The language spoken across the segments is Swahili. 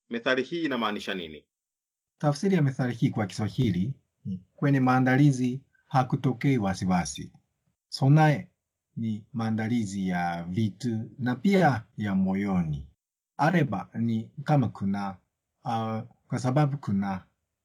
Methali hii inamaanisha nini? Tafsiri ya methali hii kwa Kiswahili ni kwenye maandalizi hakutokei wasiwasi. Sonae ni maandalizi ya vitu na pia ya moyoni. Areba ni kama kuna, uh, kwa sababu kuna.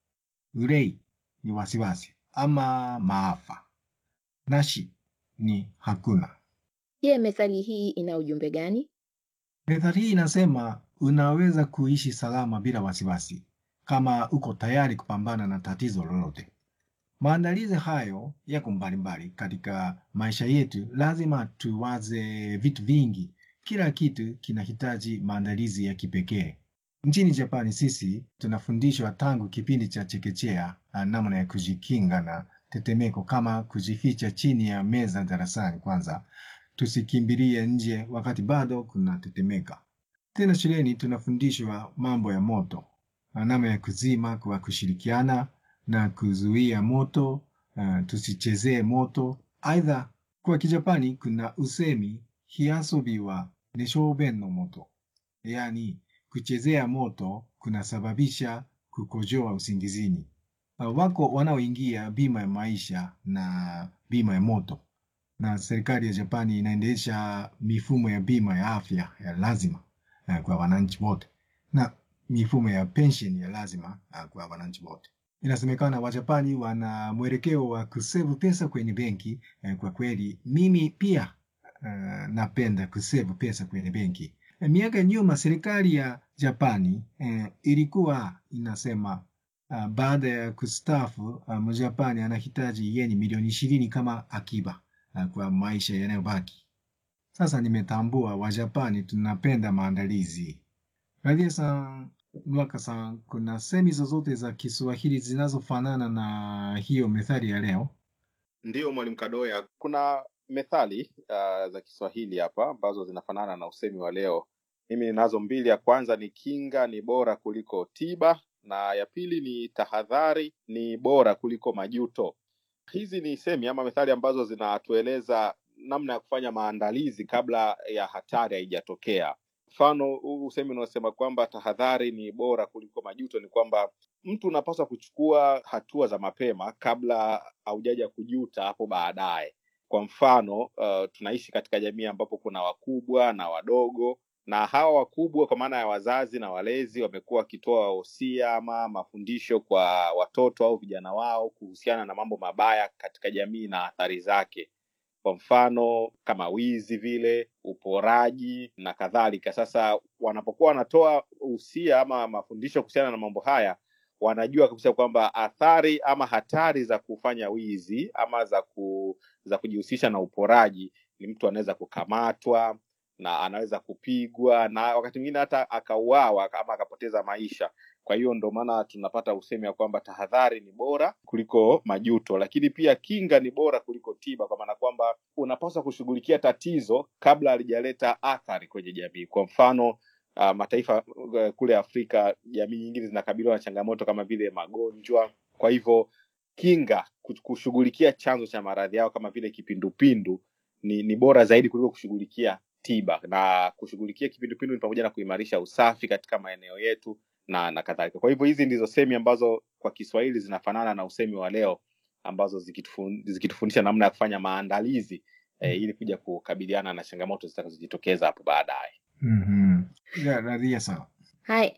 Urei ni wasiwasi ama maafa. Nashi ni hakuna. Je, methali hii ina ujumbe gani? Methali hii inasema unaweza kuishi salama bila wasiwasi kama uko tayari kupambana na tatizo lolote. Maandalizi hayo yako mbalimbali katika maisha yetu. Lazima tuwaze vitu vingi. Kila kitu kinahitaji maandalizi ya kipekee. Nchini Japani sisi tunafundishwa tangu kipindi cha chekechea ah, namna ya kujikinga na tetemeko, kama kujificha chini ya meza darasani kwanza, tusikimbilie nje wakati bado kuna tetemeka. Tena shuleni tunafundishwa mambo ya moto, ah, namna ya kuzima kwa kushirikiana na kuzuia moto, uh, tusichezee moto. Aidha, kwa Kijapani kuna usemi hiasobi wa neshouben no moto, yaani kuchezea moto kunasababisha kukojoa usingizini. Uh, wako wanaoingia bima ya maisha na bima ya moto, na serikali ya Japani inaendesha mifumo ya bima ya afya ya lazima uh, kwa wananchi wote na mifumo ya pension ya lazima uh, kwa wananchi wote. Inasemekana Wajapani wana mwelekeo wa kusevu pesa kwenye benki. Eh, kwa kweli mimi pia uh, napenda kusevu pesa kwenye benki. Eh, miaka ya nyuma serikali ya Japani eh, ilikuwa inasema uh, baada ya kustaafu uh, Mjapani anahitaji yeni milioni ishirini kama akiba uh, kwa maisha yanayobaki. Sasa nimetambua Wajapani tunapenda maandalizi. Radia san Mwaka san, kuna semi zozote za Kiswahili zinazofanana na hiyo methali ya leo? Ndiyo, mwalimu Kadoya, kuna methali uh, za Kiswahili hapa ambazo zinafanana na usemi wa leo. Mimi ninazo mbili. Ya kwanza ni kinga ni bora kuliko tiba, na ya pili ni tahadhari ni bora kuliko majuto. Hizi ni semi ama methali ambazo zinatueleza namna ya kufanya maandalizi kabla ya hatari haijatokea. Mfano huu usemi unaosema kwamba tahadhari ni bora kuliko majuto ni kwamba mtu unapaswa kuchukua hatua za mapema kabla haujaja kujuta hapo baadaye. Kwa mfano uh, tunaishi katika jamii ambapo kuna wakubwa na wadogo, na hawa wakubwa kwa maana ya wazazi na walezi wamekuwa wakitoa wosia ama mafundisho kwa watoto au vijana wao kuhusiana na mambo mabaya katika jamii na athari zake kwa mfano kama wizi vile, uporaji na kadhalika. Sasa wanapokuwa wanatoa usia ama mafundisho kuhusiana na mambo haya, wanajua kabisa kwamba athari ama hatari za kufanya wizi ama za ku, za kujihusisha na uporaji ni mtu anaweza kukamatwa na anaweza kupigwa na wakati mwingine hata akauawa ama akapoteza maisha. Kwa hiyo ndo maana tunapata usemi ya kwamba tahadhari ni bora kuliko majuto, lakini pia kinga ni bora kuliko tiba, kwa maana kwamba unapaswa kushughulikia tatizo kabla halijaleta athari kwenye jamii. Kwa mfano uh, mataifa uh, kule Afrika, jamii nyingine zinakabiliwa na changamoto kama vile magonjwa. Kwa hivyo kinga, kushughulikia chanzo cha maradhi yao kama vile kipindupindu ni, ni bora zaidi kuliko kushughulikia tiba, na kushughulikia kipindupindu ni pamoja na kuimarisha usafi katika maeneo yetu na na kadhalika. Kwa hivyo hizi ndizo semi ambazo kwa Kiswahili zinafanana na usemi wa leo ambazo zikitufun, zikitufundisha namna ya kufanya maandalizi eh, ili kuja kukabiliana na changamoto zitakazojitokeza hapo baadaye. mm Radia sawa. Hai,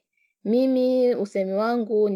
mimi usemi wangu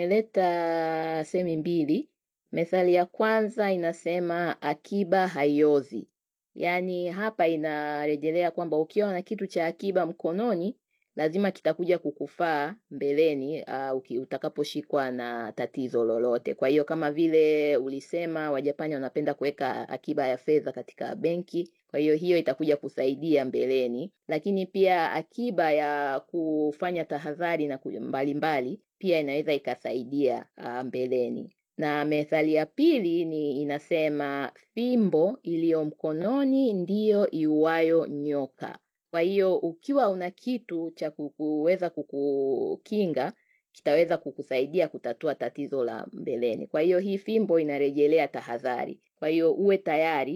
nimeleta semi mbili. Methali ya kwanza inasema akiba haiozi, yaani hapa inarejelea kwamba ukiwa na kitu cha akiba mkononi lazima kitakuja kukufaa mbeleni uh, utakaposhikwa na tatizo lolote. Kwa hiyo kama vile ulisema Wajapani wanapenda kuweka akiba ya fedha katika benki, kwa hiyo hiyo itakuja kusaidia mbeleni. Lakini pia akiba ya kufanya tahadhari na mbalimbali pia inaweza ikasaidia uh, mbeleni. Na methali ya pili ni inasema fimbo iliyo mkononi ndiyo iuayo nyoka. Kwa hiyo ukiwa una kitu cha kuweza kukukinga kitaweza kukusaidia kutatua tatizo la mbeleni. Kwa hiyo hii fimbo inarejelea tahadhari. Kwa hiyo uwe tayari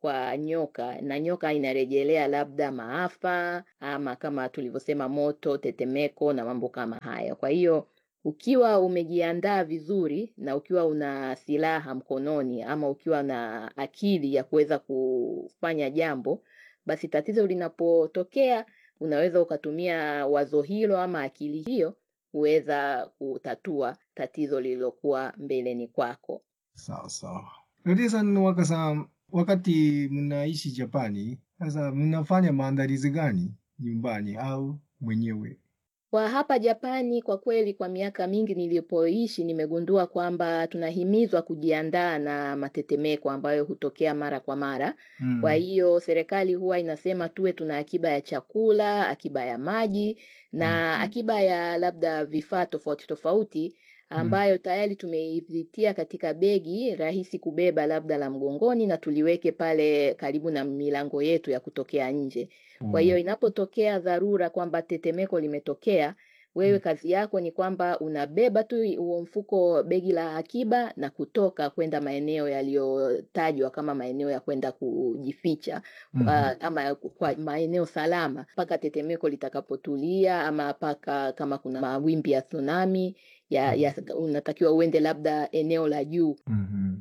kwa nyoka, na nyoka inarejelea labda maafa ama kama tulivyosema moto, tetemeko na mambo kama hayo. Kwa hiyo ukiwa umejiandaa vizuri na ukiwa una silaha mkononi ama ukiwa na akili ya kuweza kufanya jambo, basi tatizo linapotokea unaweza ukatumia wazo hilo ama akili hiyo kuweza kutatua tatizo lililokuwa mbeleni kwako. Sawa sawa. Rudi-san, Waka-san, wakati mnaishi Japani, sasa mnafanya maandalizi gani nyumbani au mwenyewe? Kwa hapa Japani, kwa kweli, kwa miaka mingi nilipoishi, nimegundua kwamba tunahimizwa kujiandaa na matetemeko ambayo hutokea mara kwa mara. Kwa Mm. hiyo serikali huwa inasema tuwe tuna akiba ya chakula, akiba ya maji na Mm. akiba ya labda vifaa tofauti tofauti Mm. ambayo tayari tumeivitia katika begi rahisi kubeba labda la mgongoni na tuliweke pale karibu na milango yetu ya kutokea nje. Kwa hiyo Oh. inapotokea dharura kwamba tetemeko limetokea, wewe Mm. kazi yako ni kwamba unabeba tu huo mfuko, begi la akiba na kutoka kwenda maeneo yaliyotajwa kama maeneo ya kwenda kujificha Mhm. kwa, ama kwa maeneo salama mpaka tetemeko litakapotulia, ama mpaka kama kuna mawimbi ya tsunami ya, ya, unatakiwa uende labda eneo la juu. Mhm.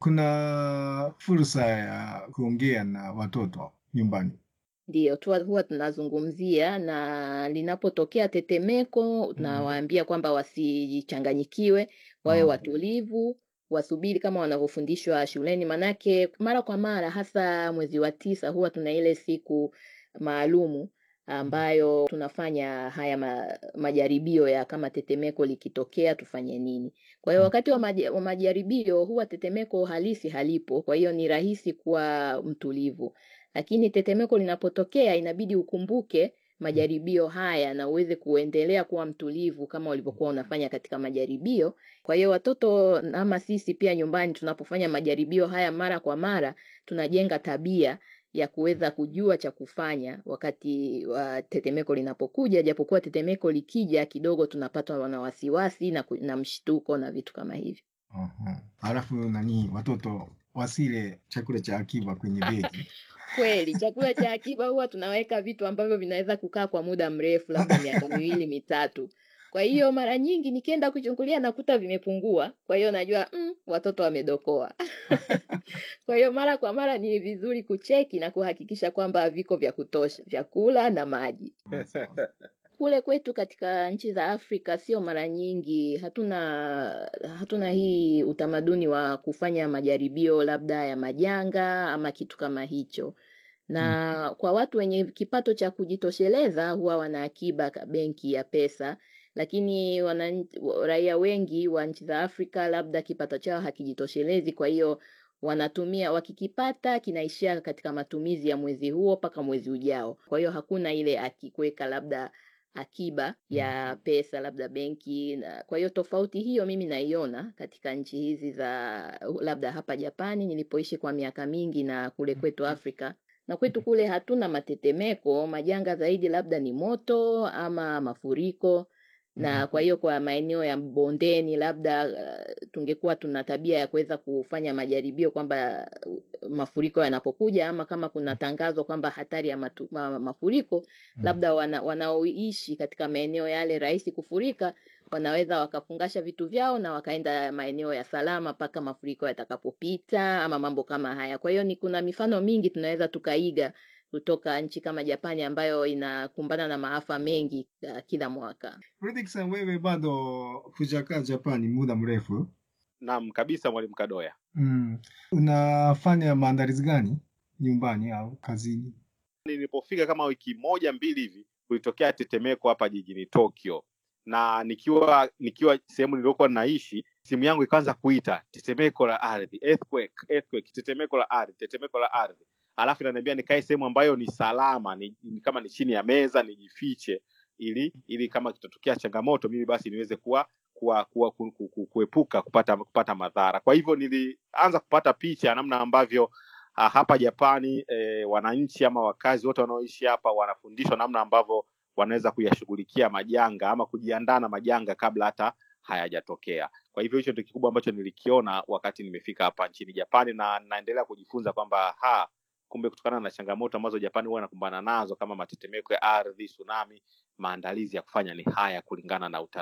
Kuna fursa ya kuongea na watoto nyumbani. Ndiyo tu huwa tunazungumzia, na linapotokea tetemeko Mm. tunawaambia kwamba wasichanganyikiwe, wawe Oh. watulivu, wasubiri kama wanavyofundishwa shuleni. Manake mara kwa mara, hasa mwezi wa tisa, huwa tuna ile siku maalumu ambayo tunafanya haya ma, majaribio ya kama tetemeko likitokea tufanye nini. Kwa hiyo Mm. wakati wa, maja, wa majaribio huwa tetemeko halisi halipo, kwa hiyo ni rahisi kuwa mtulivu lakini tetemeko linapotokea inabidi ukumbuke majaribio haya na uweze kuendelea kuwa mtulivu kama ulivyokuwa unafanya katika majaribio. Kwa hiyo watoto ama sisi pia nyumbani tunapofanya majaribio haya mara kwa mara, tunajenga tabia ya kuweza kujua cha kufanya wakati wa tetemeko linapokuja, japokuwa tetemeko likija kidogo tunapatwa na wasiwasi na, ku- na mshtuko na vitu kama hivyo. Aha. Halafu nani, watoto wasile chakula cha akiba kwenye begi. Kweli, chakula cha akiba huwa tunaweka vitu ambavyo vinaweza kukaa kwa muda mrefu, labda miaka miwili mitatu. Kwa hiyo mara nyingi nikienda kuchungulia nakuta vimepungua, kwa hiyo najua mm, watoto wamedokoa. Kwa hiyo mara kwa mara ni vizuri kucheki na kuhakikisha kwamba viko vya kutosha, vyakula na maji. Ah, sawa. Kule kwetu katika nchi za Afrika sio mara nyingi, hatuna hatuna hii utamaduni wa kufanya majaribio labda ya majanga ama kitu kama hicho. Mm. Na kwa watu wenye kipato cha kujitosheleza huwa wana akiba ka- benki ya pesa, lakini wana, raia wengi wa nchi za Afrika labda kipato chao hakijitoshelezi, kwa hiyo wanatumia wakikipata kinaishia katika matumizi ya mwezi huo mpaka mwezi ujao. Kwa hiyo hakuna ile aki kuweka labda akiba ya pesa labda benki na kwa hiyo tofauti hiyo mimi naiona katika nchi hizi za labda hapa Japani nilipoishi kwa miaka mingi na kule kwetu Afrika na kwetu kule hatuna matetemeko, majanga zaidi labda ni moto ama mafuriko na kwa hiyo kwa maeneo ya bondeni labda uh, tungekuwa tuna tabia ya kuweza kufanya majaribio kwamba uh, mafuriko yanapokuja ama kama kuna tangazo kwamba hatari ya matu, ma, mafuriko Mm. labda wana, wanaoishi katika maeneo yale rahisi kufurika wanaweza wakafungasha vitu vyao na wakaenda maeneo ya salama mpaka mafuriko yatakapopita ama mambo kama haya. Kwa hiyo ni kuna mifano mingi tunaweza tukaiga kutoka nchi kama Japani ambayo inakumbana na maafa mengi uh, kila mwaka. Fredrick-san, wewe bado hujakaa Japani muda mrefu. Naam kabisa, mwalimu Kadoya. Mm. Unafanya maandalizi gani nyumbani au kazini? Nilipofika kama wiki moja mbili hivi, kulitokea tetemeko hapa jijini Tokyo, na nikiwa nikiwa sehemu niliyokuwa naishi, simu yangu ikaanza kuita tetemeko la ardhi, earthquake, earthquake, tetemeko la ardhi, tetemeko la ardhi, alafu inaniambia nikae sehemu ambayo ni salama, ni, ni kama ni chini ya meza, nijifiche ili ili kama kitatokea changamoto mimi basi niweze kuwa kuwa, kuwa ku, ku, ku, kuepuka kupata kupata madhara. Kwa hivyo nilianza kupata picha ya namna ambavyo ah, hapa Japani eh, wananchi ama wakazi wote wanaoishi hapa wanafundishwa namna ambavyo wanaweza kuyashughulikia majanga ama kujiandaa na majanga kabla hata hayajatokea. Kwa hivyo hicho ndio kikubwa ambacho nilikiona wakati nimefika hapa nchini Japani, na naendelea kujifunza kwamba ha kumbe kutokana na changamoto ambazo Japani huwa inakumbana nazo kama matetemeko ya ardhi, tsunami, maandalizi ya kufanya ni haya kulingana na uta